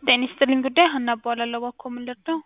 ጤና ይስጥልኝ ጉዳይ ሀና እባላለሁ። እባክዎ ምን ልርዳው?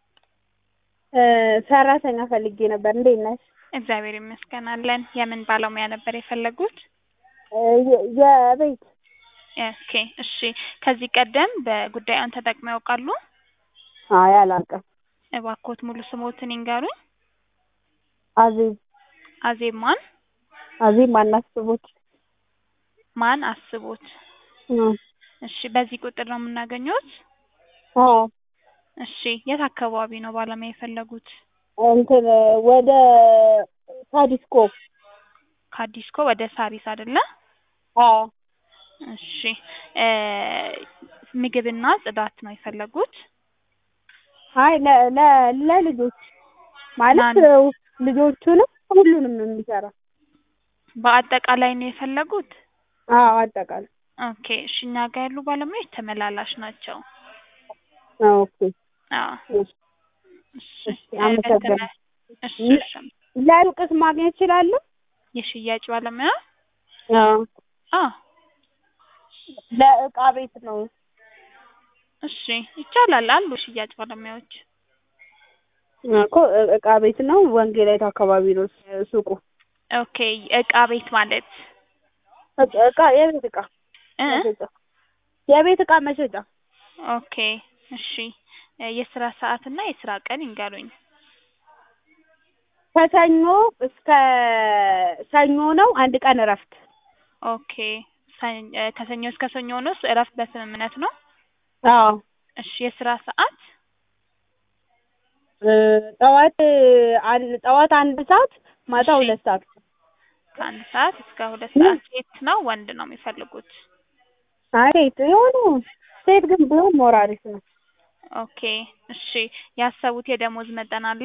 ሰራተኛ ፈልጌ ነበር። እንዴት ነሽ? እግዚአብሔር ይመስገን አለን። የምን ባለሙያ ነበር የፈለጉት? የ- የቤት ኦኬ እሺ። ከዚህ ቀደም በጉዳዩን ተጠቅመው ያውቃሉ? አይ አላውቅም። እባክዎት ሙሉ ስሞትን ይንገሩኝ። አዜብ አዜብ ማን? አዜብ ማናስቦት ማን አስቦት? እሺ በዚህ ቁጥር ነው የምናገኘዎት? አዎ እሺ የት አካባቢ ነው ባለሙያ የፈለጉት? እንትን ወደ ሳዲስኮ ከአዲስኮ ወደ ሳሪስ አይደለ? አዎ እሺ እ ምግብና ጽዳት ነው የፈለጉት? አይ ለ- ለ- ለልጆች ማለት ማን? ልጆቹንም ሁሉንም የሚሰራ በአጠቃላይ ነው የፈለጉት? አዎ አጠቃላይ ኦኬ እሺ እኛ ጋር ያሉ ባለሙያዎች ተመላላሽ ናቸው። ኦኬ አዎ እሺ እሺ እሺ አመሰግናለሁ። በተመ- እሺ እሺ ለሩቅስ ማግኘት እችላለሁ? የሽያጭ ባለሙያ? አዎ አዎ ለእቃ ቤት ነው። እሺ ይቻላል አሉ ሽያጭ ባለሙያዎች። እኮ እቃ ቤት ነው። ወንጌላይት አካባቢ ነው ሱቁ። ኦኬ እቃ ቤት ማለት እቃ- እቃ የቤት እቃ እ መሸጫ የቤት እቃ መሸጫ ኦኬ እሺ የስራ ሰዓት እና የስራ ቀን ይንገሩኝ። ከሰኞ እስከ ሰኞ ነው። አንድ ቀን እረፍት። ኦኬ ሰኝ- እ ከሰኞ እስከ ሰኞ ነው እረፍት በስምምነት ነው? አዎ እሺ የስራ ሰዓት እ ጠዋት አንድ ጠዋት አንድ ሰዓት ማታ እሺ። ሁለት ሰዓት ከአንድ ሰዓት እስከ ሁለት ሰዓት ሴት ነው ወንድ ነው የሚፈልጉት? አይ ሴት የሆኑ ሴት ግን ቢሆን ሞር አሪፍ ነው። ኦኬ እሺ ያሰቡት የደሞዝ መጠን አለ?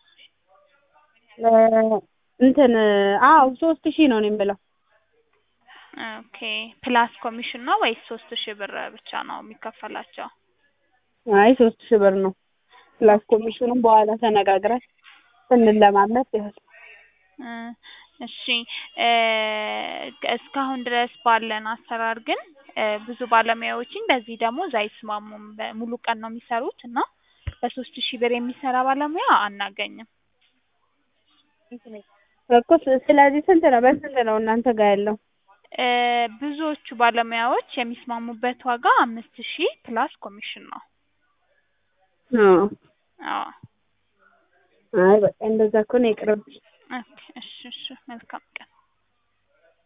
እ እንትን አዎ ሶስት ሺህ ነው እኔ የምለው። ኦኬ ፕላስ ኮሚሽን ነው ወይስ ሶስት ሺህ ብር ብቻ ነው የሚከፈላቸው? አይ ሶስት ሺህ ብር ነው። ፕላስ ኮሚሽኑም በኋላ ተነጋግረን ስንለማመድ ይሆናል። እ እሺ እ እስካሁን ድረስ ባለን አሰራር ግን እ ብዙ ባለሙያዎችን በዚህ ደሞዝ አይስማሙም። በሙሉ ቀን ነው የሚሰሩት እና በሶስት ሺህ ብር የሚሰራ ባለሙያ አናገኝም። እኮ ስ- ስለዚህ ስንት ነው በስንት ነው እናንተ ጋር ያለው? እ ብዙዎቹ ባለሙያዎች የሚስማሙበት ዋጋ አምስት ሺህ ፕላስ ኮሚሽን ነው። አዎ አዎ አይ በቃ እንደዛ ከሆነ ይቅርብሽ። ኦኬ እሺ እሺ መልካም ቀን